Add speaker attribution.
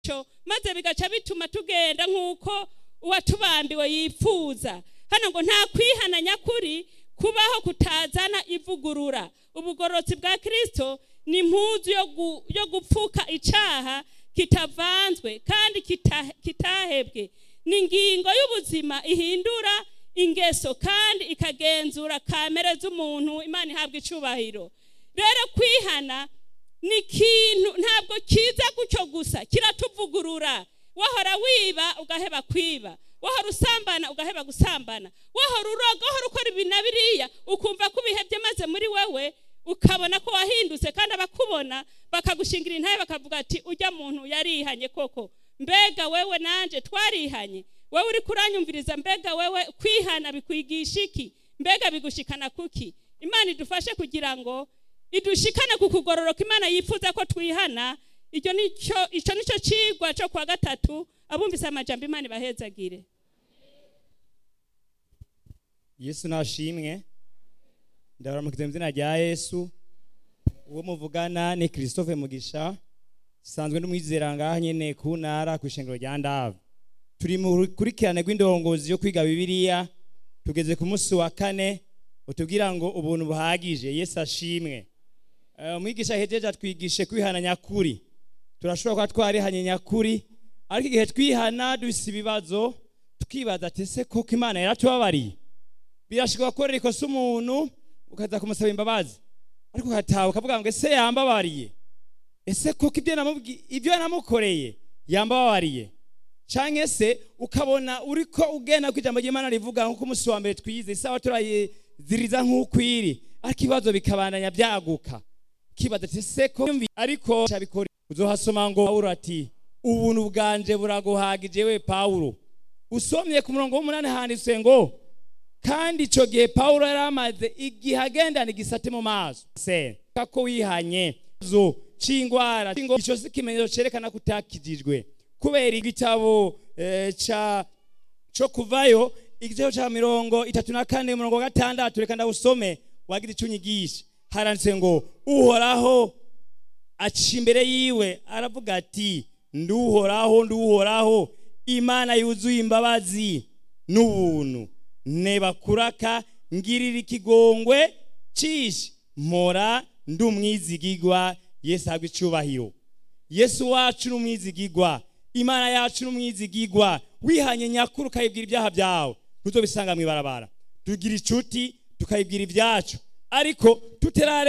Speaker 1: cyo maze bigaca bituma tugenda nk'uko uwatubambiwe yipfuza hano ngo nta kwihana nyakuri kubaho kutazana ivugurura ubugororotsi bwa kirisito ni impuzu yo gu- yo gupfuka icyaha kitavanzwe kandi kita- kitahebwe ni ingingo y'ubuzima ihindura ingeso kandi ikagenzura kamere z'umuntu imana ihabwa icubahiro rero kwihana ni ikintu ntabwo kiza gutyo gusa kiratuvugurura wahora wiba ugaheba kwiba wahora usambana ugaheba gusambana wahora uroga wahora ukora ibi na biriya ukumva ko ubihebye maze muri wewe ukabona ko wahindutse kandi abakubona bakagushingira intaye bakavuga ati ujya muntu yarihanye koko mbega wewe nanje twarihanye wewe uri kuranyumviriza mbega wewe kwihana bikwigisha iki mbega bigushikana kuki imana idufashe kugira ngo idushikane ku kugororoka imana yifuza ko twihana icyo nicyo icyo nicyo cigwa cyo kwa gatatu abumvise amajambo imana ibahezagire
Speaker 2: yesu nashimwe ndabaramukiza mu izina rya yesu uwo muvugana ni christophe mugisha sanzwe n'umwizera ngaha nyene ku ntara ku ishengero rya ndava turi mu rukurikirane rw'indongozi yo kwiga bibiliya tugeze ku munsi wa kane utubwira ngo ubuntu buhagije yesu ashimwe Eh, umwigisha hejeje atwigishe kwihana nyakuri turashobora kuba twarihanye nyakuri ariko igihe twihana dufise ibibazo tukibaza ati ese koko imana yaratubabariye birashobora gukorera ikosa umuntu ukaza kumusaba imbabazi ariko ukataha ukavuga ngo ese yambabariye ese koko ibyo namubwi- ibyo namukoreye yambabariye canke se ukabona uriko ugenda ku ijambo ry'imana rivuga nk'uko umunsi wa mbere twize isaha turayiziriza nk'ukwiri ariko ibibazo bikabandanya byaguka kibaza ati ese ko yumvi- ariko cabikora uzohasoma ngo pawulo ati ubuntu bwanje buraguhagije we pawulo usomye ku murongo w'umunani handitse ngo kandi icyo gihe pawulo yari amaze igihe agendana igisate mu maso se ko wihanye zo c'ingwara c'ingo- ico si ikimenyetso cerekana ko utakijijwe kubera igitabo eh, ca co kuvayo igitabo ca mirongo itatu na kane umurongo wa gatandatu reka ndawusome wagira ico unyigisha haranditse ngo uhoraho aca imbere yiwe aravuga ati nduhoraho nduhoraho imana yuzuye imbabazi n'ubuntu nebakuraka ngirira ikigongwe cishi mpora ndi umwizigigwa yesu ahabwa icubahiro yesu wacu ni umwizigigwa imana yacu ni umwizigigwa wihanye nyakuri ukayibwira ibyaha byawe ntuzobisanga mu ibarabara tugira inshuti tukayibwira ibyacu ariko tuterare